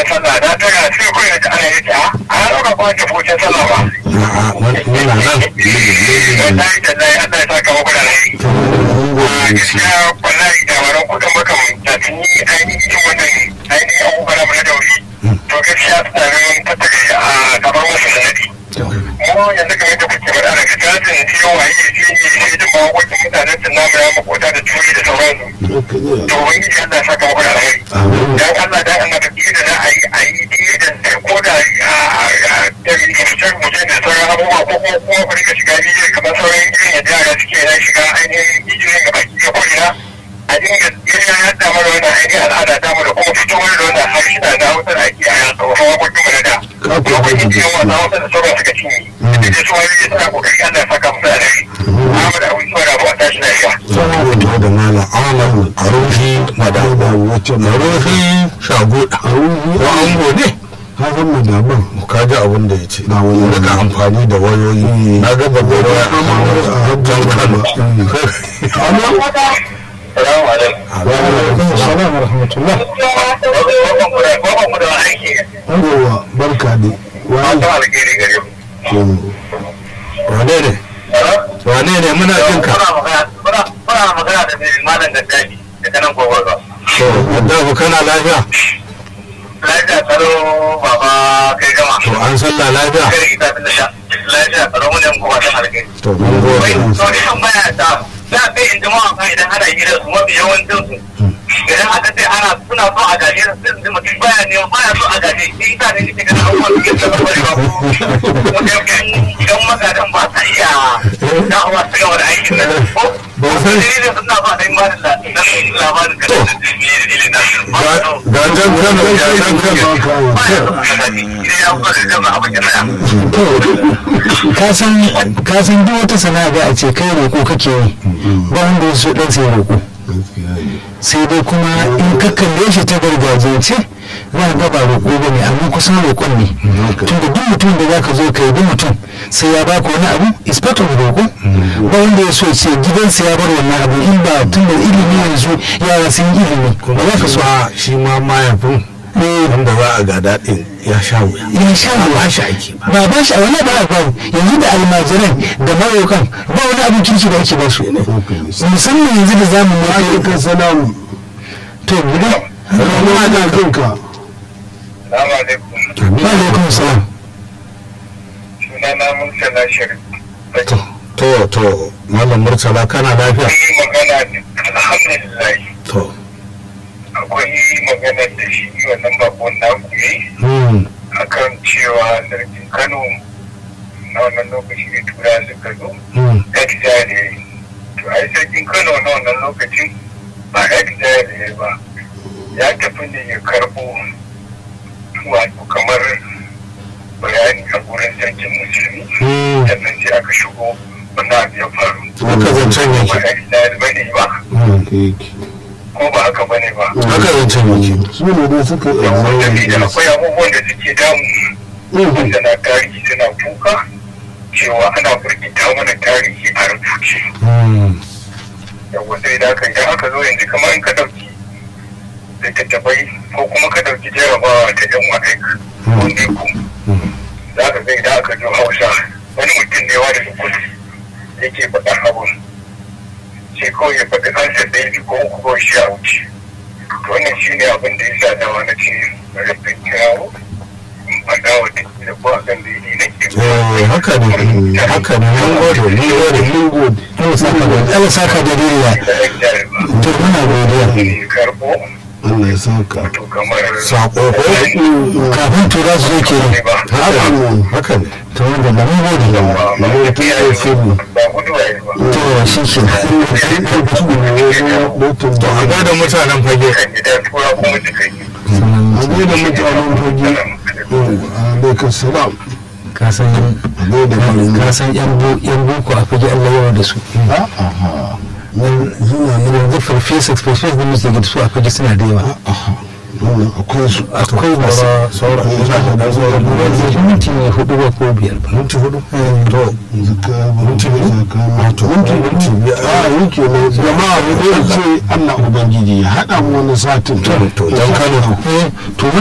bayan sallah na tara sai kawai da ana yi ta a rauka ba ta fucin sallah ba. a'a wannan nan Wallahi da lai Allah ya saka muku da lai. A gaskiya wallahi da waran kuɗin makamanta sun yi ainihin wannan ainihin abubuwan mu na dauri. To gaskiya suna nan tattare a gaban wasu sanadi. Mu yanzu kamar da kuke faɗa daga jasin ciwo waye shi ne sai jin mawaƙoƙin mutanen sun namu ya makota da turi da sauransu. To wani Allah ya saka muku da lai. Dan Allah dan Allah ka da za a yi a yi da ko da da fitar mutum da sauran abubuwa ko kuma kuma ku rika shiga bidiyo kamar sauran irin yadda yara suke na shiga ainihin bidiyoyin gaba ki ko ina a dinga irin ya da mana wannan ainihin al'ada ta mu da kuma fito mana da wannan harshina na hausa da ake a tsohon wakokin mu na da lokacin da yawan wasa hausa da sauran suka cinye da dai su wani suna kokari Allah ya saka musu da rai Ahmad Abu Isma da Abu tashi lafiya fito da malam alam a rufi madaba a rufi shagoda ko ango ne ka san madaban ka ji abin da ya ce Ba wani daga amfani da wayoyi na ga babbar waya a hajjan kano Salamu alaikum. salam wa rahmatullah Bakon ku da bakon ku da aiki. yawa barka ne wani Fatan alheri gare ku. wane ne wane ne muna jin ka Kuna magana da mai malam gaddadi daga nan gobe ba. to addafu kana lafiya Lafiya tsaro baba kai gama. to an sallah lafiya Kai ita da sha. Lafiya tsaro mun yan kowa san alheri. to mun Wai gode to ni kan baya ta. Za kai in jama'a kan idan ana hira su mafi yawancin su. Idan aka ce ana suna so a gaje su sai mutum baya ne baya so a gaje shi ita ne nake ganin abubuwan da ke da bari ba ko. Idan magadan ba sa iya da'awa su gaba da aikin nan. Ko Ba san- dalilin suna ba da imanin labarin kan da dalilin nasu. ga ga jan kano ga jan kano ka san duk wata sana'a da a ce kai roƙo kake yi ba wanda ya so dan sai roƙo sai dai kuma in ka kalle shi ta gargajiyance za ka ga ba roƙo ba ne amma kusan roƙon ne tunda duk mutum da za ka zo ka yi duk mutum sai ya baka wani abu is part of roƙo ba wanda ya so ce gidansa ya bar wannan abu in ba tun da ilimi yanzu yara sun yi ilimi ba za ka so kuma shi ma mayafin wanda za a gada din ya sha wuya ya sha ba shi ake ba ba ba shi a wani ba a babu yanzu da almajiran da marokan ba wani abin kirki da ake ba su musamman yanzu da zamu ne alaikum salam to gudu ruwa na kanka Salamu alaikum. wa alaikum salam Sunana Murtala Sharif. to to malam murtala kana lafiya Akwai magana alhamdulillah to akwai magana da shi wannan bakon naku yi hmm akan cewa sarkin Kano na wannan lokaci ne tura suka zo hmm Edda da ya yi. To ai sarkin Kano na wannan lokacin ba Edda da ya yi ba. Ya tafi ne ya karɓo wato kamar bayani a gurin sarkin musulmi. hmm Sannan sai aka shigo wannan abu ya faru. haka zancen Ba yake Edda da bane ba. ko ba haka bane ba. haka zancen yake su ne dai suka yi Saboda akwai abubuwan da suke damu wanda na tarihi suna kuka cewa ana burkita mana tarihi a rubuce. hmm Yawwa sai da aka idan aka zo yanzu kamar in ka ɗauki littattafai ko kuma ka ɗauki jarabawa ta yan wa'aik ko ne ku. Za ka ga idan aka zo Hausa wani mutum ne wani kudu yake faɗa abun. Sai kawai ya faɗi ansa ɗaya biyu ko uku ko shi a wuce. To wannan shi ne abin da ya sa dawa na ce rafin kirawo. In faɗa wa duk da ko a kan da yi nake. eh haka ne haka ne mun gode mun gode mun gode Allah saka da duniya to muna godiya karbo Allah ya saka to kamar sako ko kafin tura su zo ke ne ba haka ne haka ne to wanda da mun gode ba Mun ta yi sirri. ba gudu a yi ba to shi ke su ne wajen mutum to a da gada mutanen fage kan gida tura kuma duka yi a da mutanen fage alaikum salam ka san a da malami ka san yan bo- yan boko a fage Allah yawa da su aha suna yanzu farfesa farfesa da muke da su a fage suna da yawa aha wannan akwai su akwai masu saura saura da zuwa yanzu minti ne hudu ba ko biyar ba minti hudu to zaka minti zaka to minti minti biyu a yake ne jama'a mu dai ce Allah ubangiji ya haɗa mu wani satin to dan kano Eh, to